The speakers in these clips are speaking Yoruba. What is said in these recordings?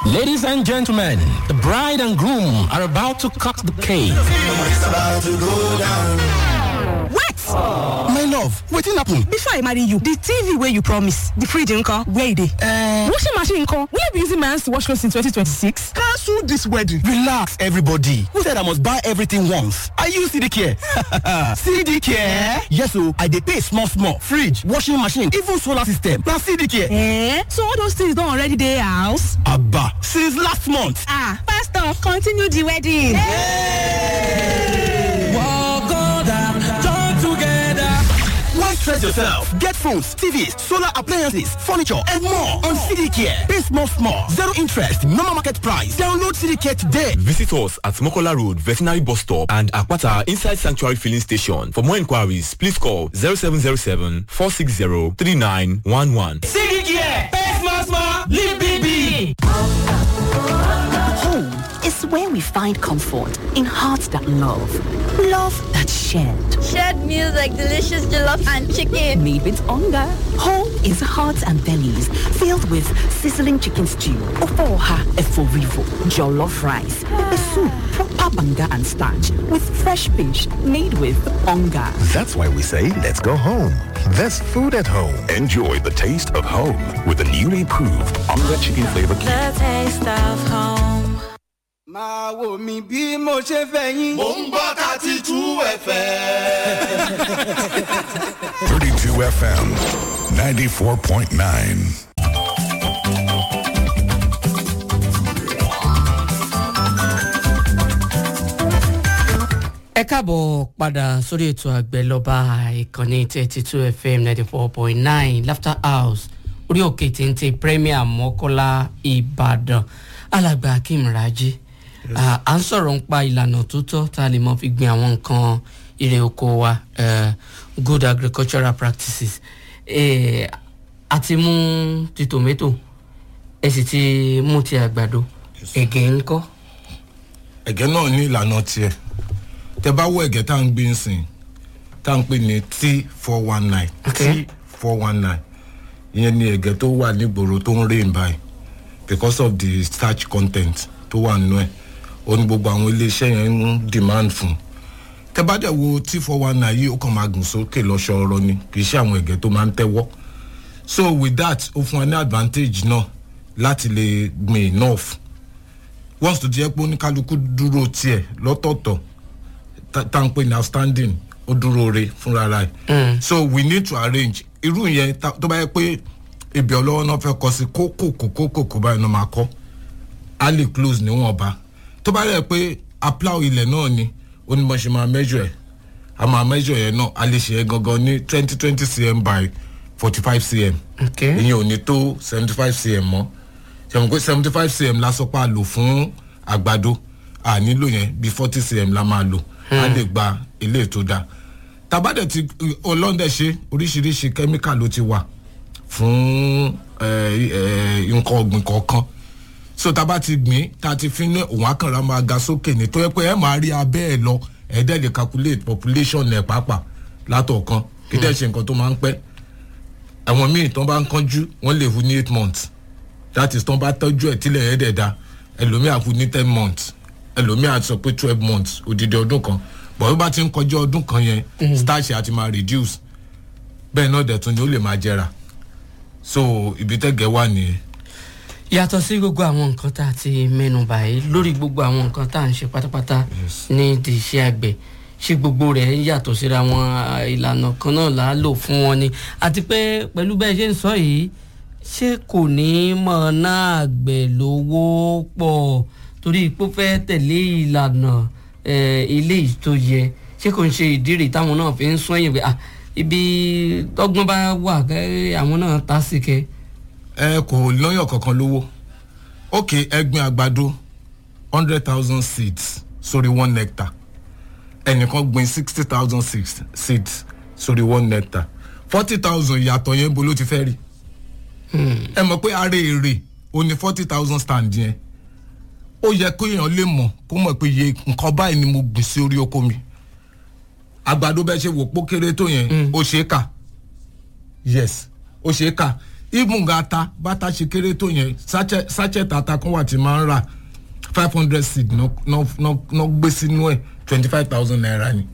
Ladies and gentlemen, the bride and groom are about to cut the cake. Wait! my love wetin happen. Before I marry you, the TV where you promise, the fridge nko, where it is? Uh, Washing machine nko, will you be using my hands to wash clothes in 2026? cancel this wedding. relax everybody who said i must buy everything once i use cd care cd care yes o i dey pay small small fridge washing machine even solar system na cd care. Eh? So all those things don't already dey house? aba since last month. Ah, pastor, continue the wedding. why stress yourself get phones tvs solar appliances furniture and more on cd care pay small small zero interest normal market price download cd care today. Visit us at Mokola Road, Veterinary Bus Stop and Akwata Inside Sanctuary Filling Station. For more inquiries, please call 0707 460 3911. Home is where we find comfort in hearts that love, love that shared. Shared meals like delicious jollof and chicken. Made with hunger. Home is hearts and bellies filled with sizzling chicken stew, ofoha eforivo, jollof rice, pepper soup, proper banga and starch with fresh fish made with hunger. That's why we say let's go home. There's food at home. Enjoy the taste of home with the newly proved Onga Chicken Flavor Cube. The taste of home. máa wò mí bí mo ṣe fẹ́ yín. Mo ń gbọ́ thirty two ẹ̀fẹ̀. 32 FM 94.9. ẹ káàbọ̀ padà sórí ètò àgbẹ̀ lọ́ba ìkànnì thirty two fm ninety four point nine laughter house orí òkè téńté premier mọ́kọ́lá ìbàdàn alàgbà akeem raji Ah, à ń sọ̀rọ̀ ń pa ìlànà tó tọ́ tá a lè mọ fi gbin àwọn nǹkan ire oko wa eh, good agricultural practices Eh, a ti mú ti tomato ẹ sì ti mú ti àgbàdo ẹ̀gẹ́ ńkọ́ Ẹ̀gẹ́ náà ní ìlànà tiẹ̀. Tẹ bá wọ ẹ̀gẹ́ tá à ń gbé ń sìn tá à ń pè ní T four one nine Okay. T four one nine ìyẹn ni ẹ̀gẹ́ tó wà nígboro tó ń rain báyìí because of the starch content tó wà nínú ẹ̀ ó ní gbogbo àwọn iléeṣẹ́ yẹn ń demand fún tẹ bá dẹ̀ wo T four one nine yìí ó kàn máa gùn sókè lọ́sọ̀ọ̀rọ̀ ni kì í ṣe àwọn ẹ̀gẹ́ tó máa ń tẹ́wọ́ so with that ó fún wa ní advantage náà láti lè gbìn enough once tó jẹ́ pé oníkálukú dúró tiẹ̀ lọ́tọ̀ọ̀tọ̀ tá tá ń pè ní outstanding ó dúró re fúnra rẹ̀ so we need to arrange irú yẹn tá- tó bá yẹ pé ibi ọlọ́wọ́ náà fẹ́ kọ sí kókò kókò kókò báyìí náà máa kọ́ á lè close níwọ̀nba tó bá yẹ pé apláwò ilẹ̀ náà ni ó ní bọ́n ṣe máa measure ẹ̀ a máa measure yẹn náà a lè ṣe é gangan ní twenty twenty cm by forty five cm Okay. ìyẹn ò ní tó seventy five cm mọ́ ṣàmùkú pé seventy five cm la sọ pé a lò fún àgbàdo a nílò yẹn bí forty cm la máa lò a lè gba ilé tó dáa tabadẹ ti ọlọ́dẹ ṣe oríṣiríṣi kẹ́míkà ló ti wà fún ẹ, ẹ, nǹkan ọ̀gbìn kọ̀ọ̀kan so tá a bá ti gbìn tá a ti fi ní òun akànra máa ga sókè ní tó yẹ pé ẹ máa rí abẹ́ ẹ lọ ẹ dẹ́ lè calculate population ẹ̀ pàápàá látọ̀ọ̀kan kí dẹ́ ṣe nǹkan tó máa ń pẹ́ àwọn míì tán bá ń kánjú wọ́n lè hu ní eight months that is tán bá tọ́jú ẹ̀ tílẹ̀ ẹ̀ dẹ̀ da ẹlòmíì àfu ní ten months ẹlòmíì àti sọ pé twelve months odidi ọdún kan bọ̀ bí bá ti ń kọjá ọdún kan yẹn starch àti máa reduce bẹ́ẹ̀ náà dẹ̀ tún ni ó lè máa jẹrà so ibi tẹ́gẹ̀ wà nìyẹn. yàtọ̀ sí gbogbo àwọn nǹkan tá a ti mẹ́nu báyìí lórí gbogbo àwọn nǹkan tá à ń ṣe pátápátá ní di iṣẹ́ àgbẹ̀ ṣé gbogbo rẹ̀ ń yàtọ̀ síra wọn à, ìlànà kan náà là á lò fún wọn ni àti pé pẹ̀lú bẹ́ẹ̀ ṣe ń sọ yìí ṣé kò ní mọ̀ náà àgbẹ̀ lówó pọ̀ torí pé ó fẹ́ tẹ̀lé ìlànà eh, eléyìí tó yẹ ṣé kò ń ṣe ìdírè táwọn náà fi ń sún ẹ̀yìn pé ah, ibi tọ́gbọ́n bá wà kẹ́ àwọn náà ta sí kẹ́ ẹ kò lọ́yọ̀ kankan lówó ok ẹgbin àgbàdo hundred thousand seeds sórí one hectare ẹnìkan gbin sixty thousand seeds sórí one hectare forty thousand ìyàtọ̀ yẹn bo ló ti fẹ́ rí ẹ mọ̀ pé ara èrè o ní forty thousand stand yẹn ó yẹ kó èèyàn lè mọ̀ kó mọ̀ pé iye nǹkan báyìí ni mo gbìn sí orí oko mi àgbàdo bẹ́ẹ̀ ṣe wò pó kéré tó yẹn ó ṣe é kà yes ó ṣe é kà even ata bàtà ṣe kéré tó yẹn sachet sachet ata kan wà tí máa ń rà five hundred seed náà gbé sínú ẹ̀ twenty five thousand naira ni.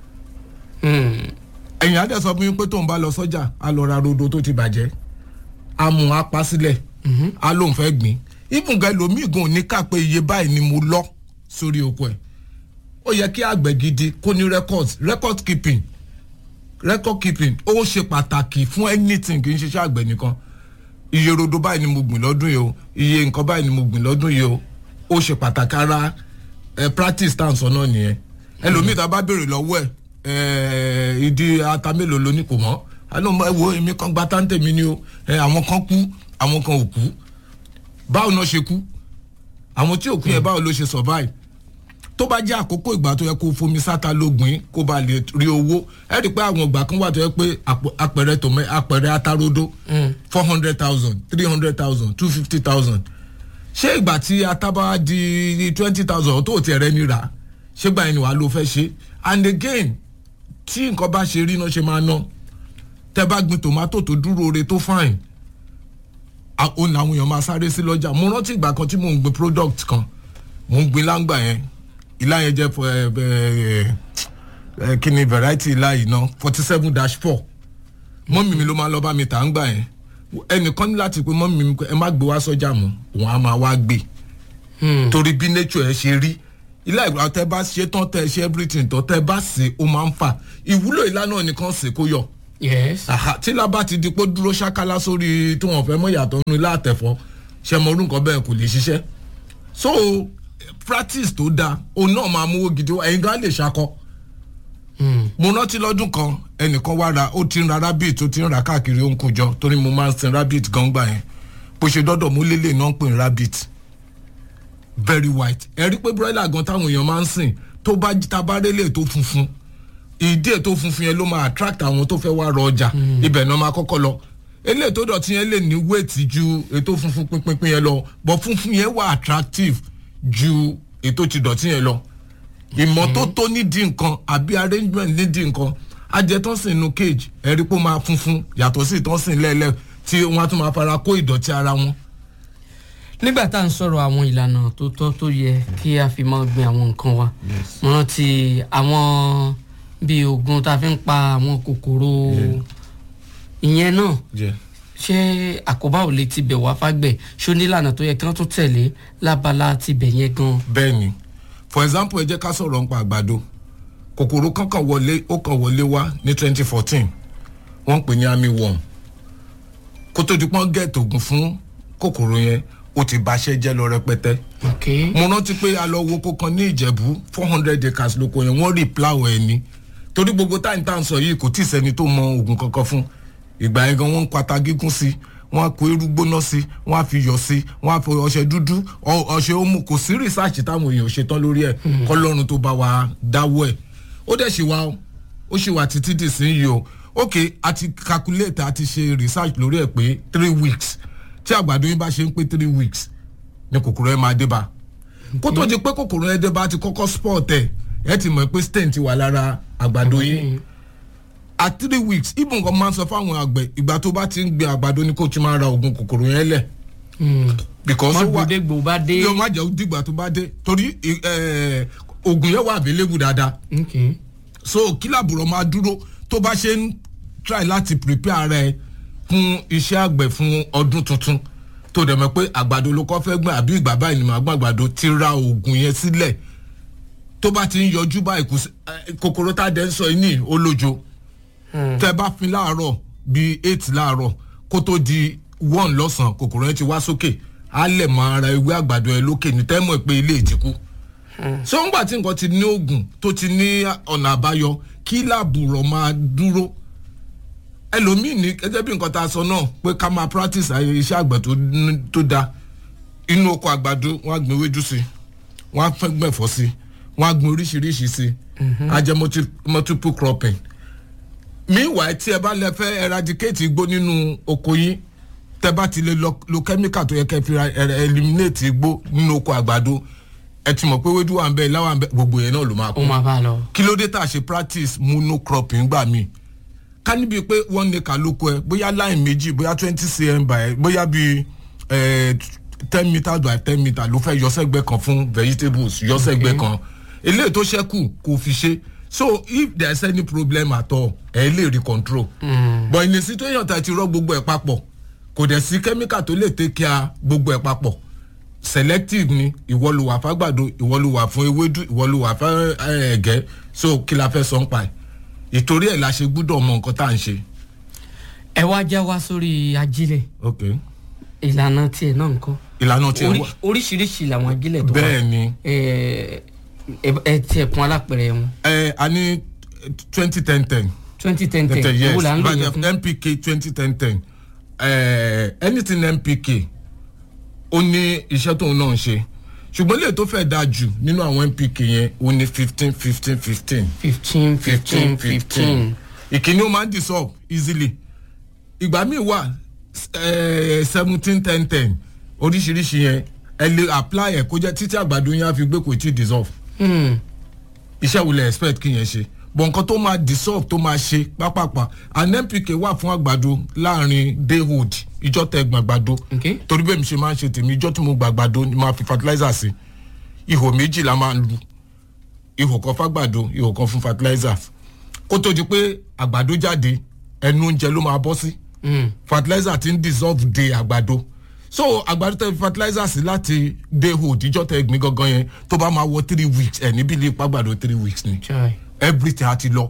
ẹ̀yìn adé sọ fún mi pé tóun bá lọ sọ́jà á lọ ra rodo tó ti bàjẹ́ á mú apá sílẹ̀ á lóun fẹ́ gbìn even gan ẹlòmíì gan ò ní ká pé iye báyìí ni mo lọ sórí oko ẹ̀ ó yẹ kí àgbẹ̀ gidi kó ní records record keeping record keeping ó ṣe pàtàkì fún anything kì í ṣiṣẹ́ àgbẹ̀ nìkan iye rodo báyìí ni mo gbìn lọ́dún yìí o iye nǹkan báyìí ni mo gbìn lọ́dún yìí o ó ṣe pàtàkì ara ẹ practice tá à ń sọ náà nìyẹn ẹlòmíì tá a bá béèrè lọ́wọ́ ẹ̀ ìdí ata mélòó ló ní kò mọ́ àlọ́ ẹ wo èmi kan gba táǹtẹ̀ mi ni o àwọn kan kú àwọn kan ò kú báwo náà ṣe kú àwọn tí ò kú yẹn báwo ló ṣe survive tó bá jẹ́ àkókò ìgbà tó yẹ kó fomi sáta lógbìn kó ba lè rí owó ẹ rí i pé àwọn ìgbà kan wà tó yẹ pé apẹ̀rẹ̀ tòmẹ́ apẹ̀rẹ̀ atarodo four hundred thousand three hundred thousand two fifty thousand ṣé ìgbà tí ataba di twenty thousand tó tiẹ̀ rẹ ní rà ṣé gbà yẹn ni wàá ló fẹ́ ṣe and again tí nǹkan bá ṣe rí náà ṣe máa ná tẹ bá gbin tomato tó dúró re tó fine òun làwọn èèyàn máa sáré sí lọ́jà mo rántí ìgbà kan tí mò ń gbin product kan mò ń gbin láǹgbà yẹn ilá yẹn jẹ́ kí ni variety ilá yìí ná forty seven dash four mọ́mì mi ló máa lọ bá mi tà ń gbà yẹn ẹnìkan ní láti pé mọ́mì mi ẹ má gbé wá sọ́jà mọ́ òun á máa wá gbé torí bí nature ẹ ṣe rí ilá ìgbà tẹ bá ṣe tán tẹ ṣe everything tán tẹ bá ṣe ó máa ń fà ìwúlò ilá náà nìkan ṣe kó yọ yes. tí lábá ti di pé dúró ṣákálá sórí tí wọn fẹ́ mọ̀ yàtọ̀ nínú ilé àtẹ̀fọ́ ṣe mọ orúkọ bẹ́ẹ̀ kò lè ṣiṣẹ́ so practice tó dáa òun náà máa mú owó gidi wá ẹ̀yin gan lè ṣakọ. mo rántí lọ́dún kan ẹnìkan wá ra ó ti ń ra rabbit ó ti ń ra káàkiri ó ń kó jọ torí mo máa ń sin rabbit gan gbà yẹn bó ṣe dọ́dọ̀ mú lélẹ̀ náà ń pè ní rabbit very white ẹ rí pé broiler gan táwọn èèyàn máa ń sìn tó bá tabarélé tó funfun ìdí ètò funfun yẹn ló máa attract àwọn tó fẹ́ wá rọ ọjà ibẹ̀ náà máa kọ́kọ́ lọ eléyìí tó dọ̀tí yẹn lè ní wéètì ju ètò funfun pínpín yẹn lọ but funfun yẹn wà attractive ju ètò ti dọ̀tí yẹn lọ ìmọ́tótó nídìí nǹkan àbí arrangement nídìí nǹkan ajẹtọ́sìn inú cage ẹ̀rí pé ó máa funfun yàtọ̀ sí ìtọ́sìn lẹ́lẹ́ tí wọ́n á tún máa fara kó ìdọ̀tí ara wọn. nígbà tá à ń sọ̀rọ̀ àwọn ìlànà tó tọ́ tó yẹ kí a fi máa gbin àwọn nǹkan wa mo rántí àwọn bíi oògùn tá a fi ń pa àwọn kòkòrò ìyẹn náà ṣé àkóbá ò lè tibẹ̀ wá fágbẹ̀ ṣó nílànà tó yẹ kí wọ́n tún tẹ̀lé lábala tibẹ̀ yẹn gan. bẹẹni for example ẹ jẹ ká sọrọ nípa àgbàdo kòkòrò kankan wọlé ó kàn wọlé wá ní twenty fourteen wọn pè ní army worm kó tó di pọ́n gẹ̀ẹ́tì ògùn fún kòkòrò yẹn ó ti baṣẹ́ jẹ́ lọ rẹpẹtẹ. mo rántí pé a lọ wo kókan ní ìjẹ̀bú four hundred acres lóko yẹn wọ́n rí plow ẹ̀ ni torí gbogbo táyì tá à ń sọ yìí kò tí ì sẹ́ni tó mọ ògùn kankan fún ìgbà yẹn gan wọ́n ń pata gígùn sí wọ́n á kó irú gbóná sí wọ́n á fi yọ̀ sí wọ́n á fi ọṣẹ dúdú ọṣẹ omu kò sí rìsáàcì táwọn èèyàn ṣe tán lórí ẹ̀ kọ́lọ́run tó bá wa dáwọ́ ẹ̀ ó dẹ̀ ṣe wa ó ṣe wà títí dì sí yìí o ok àti calculate àti ṣe research lórí ẹ̀ pé three weeks tí àgbàdo yín bá ṣe ń pé three weeks ni kòkòrò ẹ̀ máa dé bá kó tó di pé kòkòrò ẹ̀ dé bá ti kọ́kọ́ sport ẹ̀ ẹ̀ ti mọ̀ pé stain ti wà lára àgbàdo yín at three weeks ibùn kan máa ń sọ fáwọn àgbẹ̀ ìgbà tó bá ti ń gbin àgbàdo ni kò tí máa ra oògùn kòkòrò yẹn lẹ̀. because ó wà gbòdégbò bá dé. yóò má jẹ́ dìgbà tó bá dé torí oògùn yẹn wà available dáadáa. so kí làbùrọ̀ máa dúró tó bá ṣe ń try láti prepare rẹ fún iṣẹ́ àgbẹ̀ fún ọdún tuntun tó dẹ̀ mọ̀ pé àgbàdo ló kọ́ fẹ́ gbọ́n àbí ìgbà báyìí ni màá gbọ́n àgbàdo ti ra oògùn yẹn sílẹ̀ tó bá ti ń yọjú báyìí kòkòrò tá a dẹ̀ ń sọ yìí ní olójo tẹ bá fin láàárọ̀ bíi eight láàárọ̀ kó tó di one lọ́sàn-án kòkòrò yẹn ti wá sókè á lẹ̀ mọ ara ewé àgbàdo ẹ lókè ní tẹ́mọ̀ pé ilé ìtìkú. ṣé ń gbà tí nǹkan ti ní oògùn tó ti ní ọ̀nà àbáyọ kí làbùrọ̀ máa dúró ẹlòmíì ní gẹ́gẹ́ bí nǹkan tá a sọ náà pé ká máa practice iṣẹ́ àgbẹ̀ tó da inú oko àgbàdo wọ́n á gbin ewédú sí wọ́n á fẹ́ gbẹ̀fọ́ sí wọ́n á gbin oríṣiríṣi sí á jẹ́ multiple cropping meanwhile tí ẹ bá lẹ fẹ́ eradicate igbó nínú oko yín tẹ bá ti lè lo chemical tó yẹ kẹ́ fi eliminate igbó nínú oko àgbàdo ẹ ti mọ̀ pé wéjú wà ń bẹ ìláwà ń bẹ gbogbo yẹn náà ló máa kú ó máa bá a lọ. kí ló dé tá a ṣe practice monocropping gbà mí ká níbi pé wọ́n ní ká lóko ẹ bóyá line méjì bóyá twenty cm by bóyá bíi ten metre by ten metre ló fẹ́ yọsẹ́gbẹ́ kan fún vegetables yọsẹ́gbẹ́ kan eléyìí tó ṣẹ́kù kò fi ṣe so if there is any problem at all ẹ lè rí control mm. but in a situation tá a ti rọ gbogbo ẹ papọ̀ kò dẹ̀ sí chemical tó lè take care gbogbo ẹ papọ̀ selective ni ìwọ ló wà fágbàdo ìwọ ló wà fún ewédú ìwọ ló wà fún ẹ̀gẹ́ so kí la fẹ́ sọ ń pa ẹ̀ ìtorí ẹ̀ la ṣe gbúdọ̀ mọ nǹkan tá à ń ṣe. ẹ wá já wa sórí ajílẹ̀ ok ìlànà tiẹ̀ náà nǹkan ìlànà tiẹ̀ wà oríṣiríṣi làwọn ajílẹ̀ tó wà bẹ́ẹ̀ ni ẹ tiẹ̀ kún alápẹ̀rẹ̀ wọn. ẹ a ní twenty ten ten twenty ten ten yes owó là ń lò yẹn fún. npk twenty ten ten anything npk ó ní iṣẹ́ tóun náà ń ṣe ṣùgbọ́n lè tó fẹ́ dáa jù nínú àwọn npk yẹn ó ní fifteen fifteen fifteen fifteen fifteen fifteen ìkíní ó máa ń dissolve easily ìgbà míì wà seventeen ten ten oríṣiríṣi yẹn ẹ lè apply ẹ kó jẹ títí àgbàdo yẹn á fi gbé kò tí ì dissolve iṣẹ́ wo lè expect kí yẹn ṣe bọ̀ nǹkan tó máa dissolve tó máa ṣe pápápá and npk wà fún àgbàdo láàrin dayhood ìjọ tẹ gbàgbàdo torí bẹ́ẹ̀ mi ṣe máa ń ṣe tèmi ìjọ tí mo gbàgbàdo ni máa fi fertilizer sí ihò méjì la máa ń lu ihò kan fàgbàdo ihò kan fún fertilizer kó tó di pé àgbàdo jáde ẹnu oúnjẹ ló máa bọ́ sí fertilizer ti ń dissolve de àgbàdo so àgbàdo tẹ fertilizer sí láti dayhood ìjọ tẹ gbin gangan yẹn tó bá máa wọ three weeks ẹ níbi ilé ìpàgbàdo three weeks ni everything àti lọ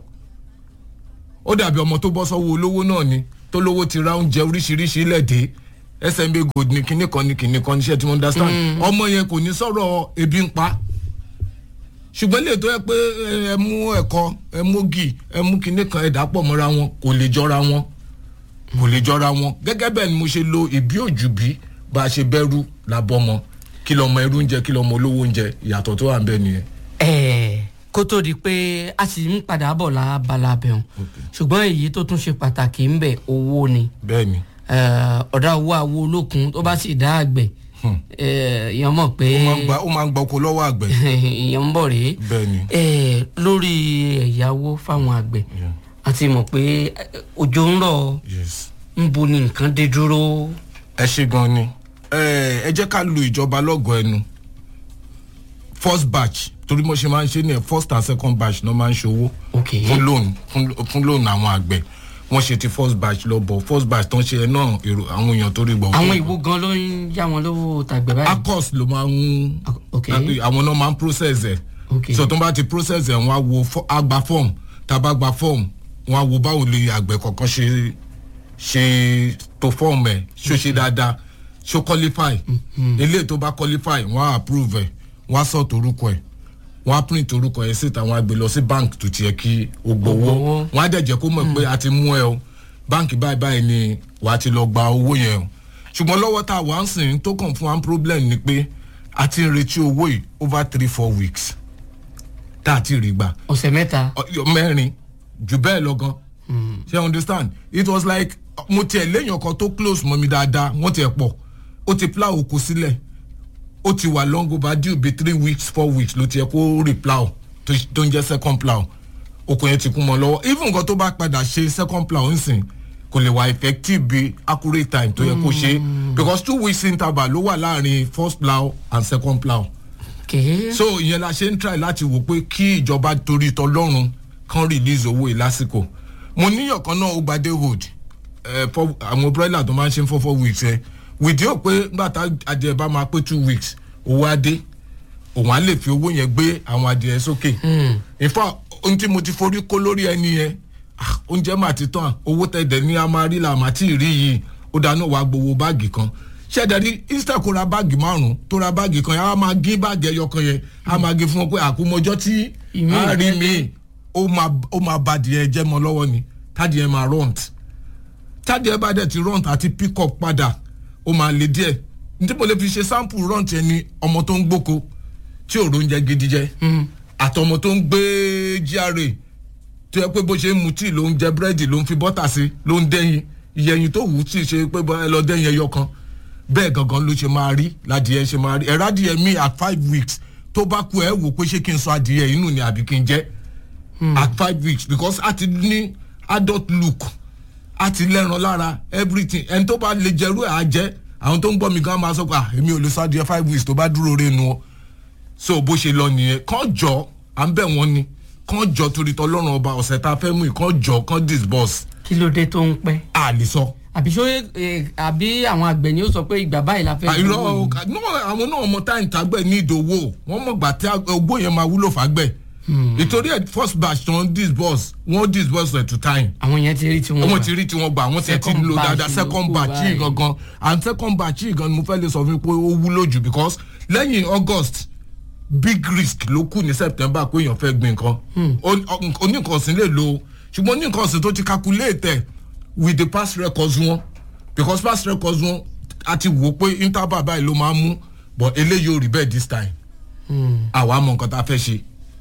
ó dàbí ọmọ tó bọ́ sọ́wọ́ olówó náà ni tó lówó ti ra oúnjẹ oríṣiríṣi ilẹ̀ dé smb gold ní kinní kan ní kinní kan níṣẹ́ tí mo understand ọmọ yẹn kò ní sọ̀rọ̀ ebi ń pa ṣùgbọ́n lè tó yẹ pé ẹ mú ẹ̀kọ́ ẹ mú gì ẹ mú kinní kan ẹ̀dá pọ̀ mọ́ra wọn kò lè jọra wọn kò lè jọra wọn gẹ́gẹ́ bẹ́ẹ̀ ni mo ṣe lo ìbí òjùbí bá a ṣe bẹ́rù làbọ́mọ kí lọ́mọ ẹrú oúnjẹ kí lọ́mọ olówó oúnjẹ ìyàtọ̀ tó wà ń bẹ́ẹ̀ nìyẹn. ẹ̀ẹ́ kó tó di pé a sì ń padà bọ̀ lábala bẹ̀rùn ṣùgbọ́n èyí tó tún ṣe pàtàkì ń bẹ̀ owó ni bẹ́ẹ̀ni ọ̀dà owó àwo olókun tó bá sì dá àgbẹ̀ èèyàn mọ̀ pé ó máa ń gba oko lọ́wọ́ àgbẹ̀ èèyàn ń bọ̀ rèé bẹ́ẹ̀ni lórí ẹ̀yáwó fáwọn àgbẹ̀ àti mọ̀ pé òjò ń rọ̀ ń bo ni nǹkan dé dúró. ẹ ṣe gan ni ẹ jẹ́ ká lu ìjọba lọ́gọ̀ọ́ ẹnu first batch torí mo ṣe máa ń ṣe ní ẹ first and second batch náà máa ń ṣòwò fún loan fún loan àwọn àgbẹ̀ wọ́n ṣe ti first batch lọ bọ̀ first batch tó ń ṣe ẹ náà èrò àwọn èèyàn tó rí gbọ̀. àwọn ìwo gan ló ń yá wọn lówó tàgbẹ̀ báyìí. acos ló máa ń àwọn náà máa ń process ẹ̀ so tó ń bá ti process ẹ̀ wọ́n á wo àgbà form tàbá gba form wọ́n á wo báwo lè àgbẹ̀ kọ̀ọ̀kan ṣe ṣe tó form ẹ̀ ṣó ṣe dáadáa ṣó qualify eléyìí tó bá qualify wọ́n á approve ẹ̀ wọ́n á sọ̀tò orúkọ ẹ̀ wọ́n á print orúkọ yẹn síta wọ́n á gbé lọ sí bank tó tiẹ̀ kí o gbowó wọ́n á dẹ̀ jẹ́ kó mọ̀ pé a ti mú ẹ o báǹkì báyìí báyìí ni wà á ti lọ gba owó yẹn o ṣùgbọ́n lọ́wọ́ tá a wà ń sìn tó kàn fún wa problem ni pé a ti ń retí owó yìí over three four weeks tá a ti rí gbà. ọ̀sẹ̀ mẹ́ta. mẹ́rin jù bẹ́ẹ̀ lọ gan ṣe understand it was like mo tiẹ̀ léèyàn kan tó close mọ́ mi dáadáa wọ́n tiẹ̀ pọ̀ ó ti plow oko sílẹ̀ ó ti wà long overdue be three weeks four weeks ló ti yẹ kó replow tó ń jẹ́ second plow oko yẹn ti kún mọ́ lọ́wọ́ even nǹkan tó bá padà ṣe second plow ń sìn kò lè wà effective bí accurate time tó yẹ kó ṣe because two weeks interval ló wà láàrin first plow and second plow. Okay. so ìyẹn la ṣe ń try láti wò pé kí ìjọba torí tọlọ́run kan release owó yìí lásìkò mo níyàn kan náà ó gbadé hold àwọn broiler tó máa ń ṣe for four weeks ẹ. Eh, wìdí ò pé nígbà tá adìẹ bá máa pé two weeks owó adé òun á lè fi owó yẹn gbé àwọn adìẹ sókè. ìfọ ohun tí mo ti forí kó lórí ẹni yẹn oúnjẹ máa ti tán owó tẹ̀dẹ̀ ní a máa rí la máa tí ì rí yìí ó dáná wàá gbowó báàgì kan ṣẹ́ẹ̀dẹ̀rí instead kó ra báàgì márùn-ún tó ra báàgì kan yẹn á máa gé báàgì ẹyọ kan yẹn á máa gé fún wọn pé àkómọjọ́ tí á rí mi ó máa ba adìẹ jẹ́ mọ́ lọ́wọ́ ni tádìẹ máa rọ̀ǹt tádìẹ bá dẹ̀ ti rọ̀ǹt àti pick up padà ó máa le díẹ̀ nítorí mo lè fi ṣe sample run tiẹ̀ ni ọmọ tó ń gbóko tí ò róúnjẹ gidi jẹ àtọmọ tó ń gbé gra tó yẹ pé bó ṣe ń mu tíì ló ń jẹ búrẹ́dì ló ń fi bọ́tà sí ló ń dẹ́yìn ìyẹ̀yìn tó wù ú tí ṣe pé ẹ lọ dẹ́yìn ẹyọ kan bẹ́ẹ̀ gangan ló ṣe máa rí ládìẹ ṣe máa rí ẹ̀rọ adìyẹ mi at five weeks tó bá kú ẹ wò pé ṣé kí n sọ adìyẹ inú ni àbí kí n jẹ at five weeks because a ti ní adult look àti lẹ́ran lára everything ẹni tó bá lè jẹ́rú ẹ̀ á jẹ́ àwọn tó ń gbọ́ mi gan máa sọ pé ah èmi ò lè sọ adìyẹ five weeks tó bá dúró renu o so bó ṣe lọ nìyẹn kàn jọ à ń bẹ̀ wọ́n ni kàn jọ torí tọ́lọ́run ọba ọ̀sẹ̀ tá a fẹ́ mú yìí kàn jọ kàn disburse. kí ló dé tó ń pẹ́. a lè sọ. àbí ṣó àbí àwọn àgbẹ̀ ni ó sọ pé ìgbà báyìí la fẹ́. àìrọ àwọn náà mọ táyì tágbẹ̀ ní ìdòwò wọ́n mọ̀ gbà tí ogbó yẹn máa wúlò fàgbẹ̀ ìtorí ẹ first batch tó ń disburse wọ́n disburse at to time. àwọn yẹn ti rí tiwọn gbà wọ́n ti rí tiwọn gbà wọ́n ti ti lo dáadáa second batch yìí gangan and second batch yìí gangan ni mo fẹ́ lè sọ fún mi pé ó wúlò jù because lẹ́yìn august big risk ló kù ní september pé èèyàn fẹ́ gbin nǹkan oníkànsìn lè lo ṣùgbọ́n oníkànsìn tó ti calculate with the past records wọn because past records wọn a ti wò pé interval báyìí ló máa ń mú but eléyìí ò rí bẹ́ẹ̀ this time àwa mọ nǹkan tá a fẹ́ ṣe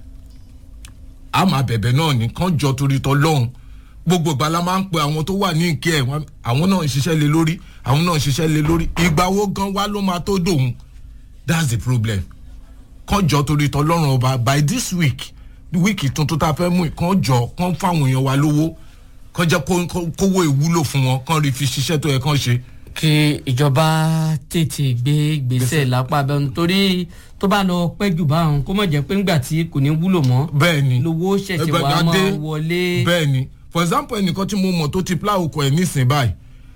a máa bẹ̀bẹ̀ náà ní kán jọ torí tọ́ lọ́hùn gbogbo ìgbà la máa ń pe àwọn tó wà ní ìkẹ́ ẹ̀ àwọn náà ń ṣiṣẹ́ lé lórí àwọn náà ń ṣiṣẹ́ lé lórí ìgbà wo gan wa ló máa tó dòun that's the problem kán jọ torí tọ́ lọ́rùn ọba by this week wíìkì tuntun tá a fẹ́ mú kán jọ kán fáwọn èèyàn wa lówó kán jẹ́ kówó ìwúlò fún wọn kán rí fi ṣiṣẹ́ tó yẹ kán ṣe. kí ìjọba tètè gbé gbèsè lápá abẹ́nu nítorí tó bá lọ pẹ́ jù báwọn kó mọ̀ jẹ́ pé ńgbà tí kò ní wúlò mọ́. bẹ́ẹ̀ni lówó ṣẹ̀ṣẹ̀ wà máa wọlé. bẹ́ẹ̀ni for example ẹnìkan tí mo mọ̀ tó ti plow oko ẹ̀ nísìnyí báyìí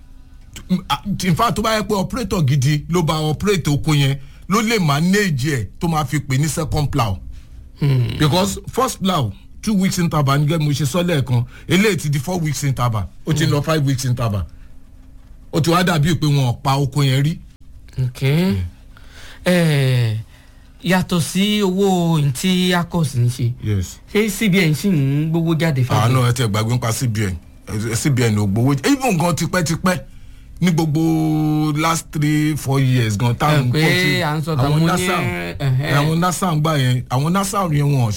in fact tó bá yẹ pé operator gidi ló bá operate oko yẹn ló lè manage ẹ̀ tó máa fi pè ní second plow. Hmm. because first plow two weeks interval nígbà mo ṣe sọ lẹ́ẹ̀kan eléyìí ti di four weeks interval ó ti lọ five weeks interval ó ti wá dàbí pé wọn ò pa oko yẹn rí. okay. Hmm. Eh, yàtọ̀ sí owó tí acos ń ṣe yes. ṣé cbn sì ń gbowó jáde fún àánú ẹ tẹ gbàgbé nípa cbn cbn ò gbowó even gan tipẹ́tipẹ́ ní gbogbo last three four years gan táwọn pé à ń sọ tàwọn ní àwọn nasa ń gbà yẹn àwọn nasa yẹn wọn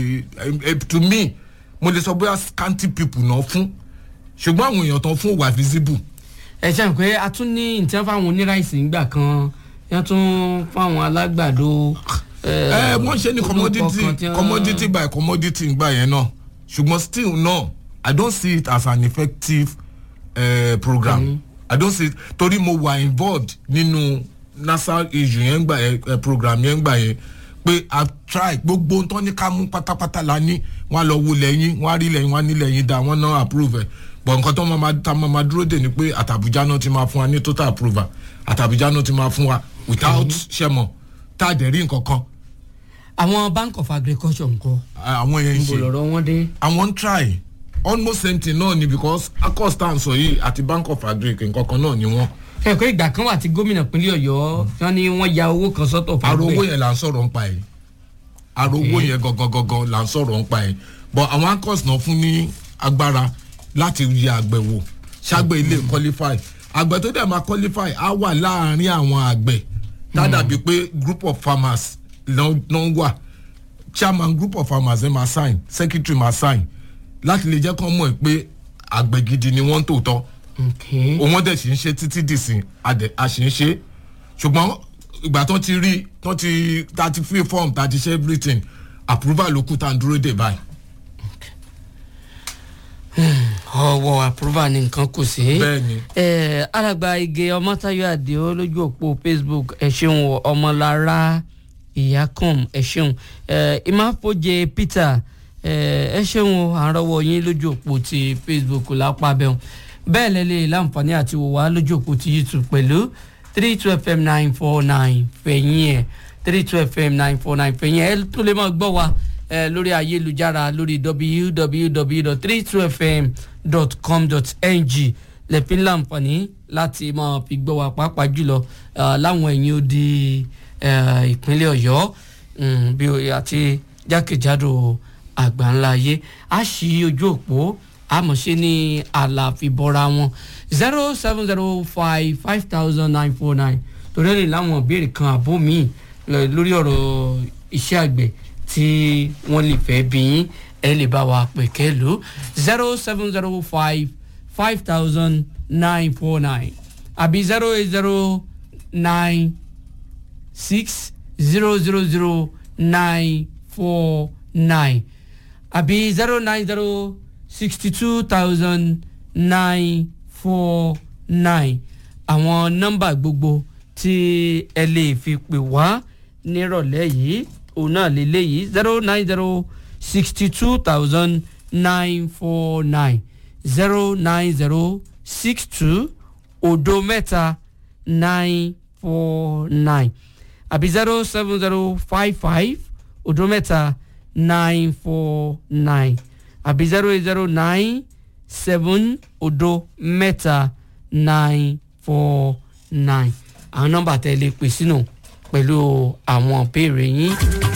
ṣe to me mo lè sọ bóyá scanty people náà fún ṣùgbọ́n àwọn èèyàn tán fún wà visible. ẹ ṣe pé a tún ní ìtẹ́ fáwọn oníráìsì ńgbà kan yẹn tún fáwọn alágbàdo. ẹ wọ́n ṣe ní commodity commodity by commodity ńgbà yẹn náà ṣùgbọ́n still no i don't see it as an effective uh, program. Mm -hmm. i don't see it torí mo wà involved nínú nasa issue yẹn gbà yẹn program yẹn gbà yẹn pé i try gbogbo tó ní ká mú pátápátá la ní wọn lọ wo lẹ́yìn wọn rí lẹ́yìn wọn ní lẹ́yìn dá wọn náà approve ẹ̀ bọ̀ nǹkan tó máa ta máa dúró dè ní pé àtàbújá náà ti máa fún wa ní total approval àtàbújá náà ti máa fún wa without ṣẹmọ tá a dẹ̀ rí nǹkan kan. àwọn bank of agriculture nǹkan. àwọn yẹn ń ṣe níbo lọ́rọ́ wọn dé. àwọn ń try almost same thing náà ni because acos tá à ń sọ yìí àti bank of agric nǹkan kan náà ni wọ́n. ẹ pé ìgbà kan wà tí gómìnà pínlẹ̀ ọ̀yọ́ wọn ni wọ́n ya owó kan sọ́tọ̀ fún àrò owó yẹn là ń sọ̀rọ̀ ń pa ẹ̀ àrò owó yẹn gangan gangan là ń sọ̀rọ̀ ń pa ẹ̀ but àwọn acos náà fún ní agbára láti yẹ àgbẹ̀ wò ṣàgbẹ̀ ilé qualify àgbẹ̀ tó dẹ̀ máa qualify á wà láàrin àwọn àgbẹ̀ tá dàbí pé group of farmers ló ń wà chairman group of farmers ẹ̀ máa sign secretary máa sign láti lè jẹ́ kán mọ̀ pé àgbẹ̀ gidi ni wọ́n ń tòótọ́ òun dẹ̀ sì ń ṣe títí dìsìn a sì ń ṣe ṣùgbọ́n ìgbà tó ti rí tó ti ta ti free form ta ti ṣe everything approval ló kú tá à ń dúró dè báyìí. ọwọ́ approval ni nǹkan kò sí. bẹ́ẹ̀ni. ẹ alàgbà ige ọmọtayọ àdìo lójú òpó facebook ẹ ṣeun ọmọlára ìyákùn ẹ ṣeun ìmáfojè peter ẹ ṣeun àrọwọ yín lójú òpó ti facebook lápá bẹ́ẹ̀ bẹ́ẹ̀ lẹ́lẹ́ láǹfààní àti wò wá lójú òpó ti youtube pẹ̀lú three two fm nine four nine fẹ̀yìn ẹ̀ three two fm nine four nine fẹ̀yìn ẹ̀ ẹ tún lè máa gbọ́ wa lórí ayélujára lórí www.32fm.com.ng lẹ́pìn láǹfààní láti máa fi gbọ́ wa pàápàá jùlọ láwọn ẹ̀yìn odi ìpínlẹ̀ ọ̀yọ́ bí àti jákèjádò àgbáńlá ayé a ṣí ojú òpó àmọ̀ṣe ní àlàfíbọ́ra wọn zero seven zero five five thousand nine four nine torí ẹ̀ lè láwọn ìbéèrè kan àbó míì lórí ọ̀rọ̀ iṣẹ́ àgbẹ̀ tí wọ́n lè fẹ́ bí yín ẹ lè bá wa pè kẹ́lò zero seven zero five five thousand nine four nine àbí zero eight zero nine six zero zero zero nine four nine àbí zero nine zero sixty two thousand nine four nine àwọn nọ́mbà gbogbo tí ẹ lè fi pè wá nírọ̀lẹ́ yìí òun náà lélẹ́yìí zero nine zero sixty two thousand nine four nine zero nine zero six two odo mẹ́ta nine four nine àbí zero seven zero five five odo mẹ́ta nine four nine àbí zero eight zero nine seven odo mẹ́ta nine four nine àwọn nọ́mbà tẹ́ lè pè sínú pẹ̀lú àwọn ìbéèrè yín.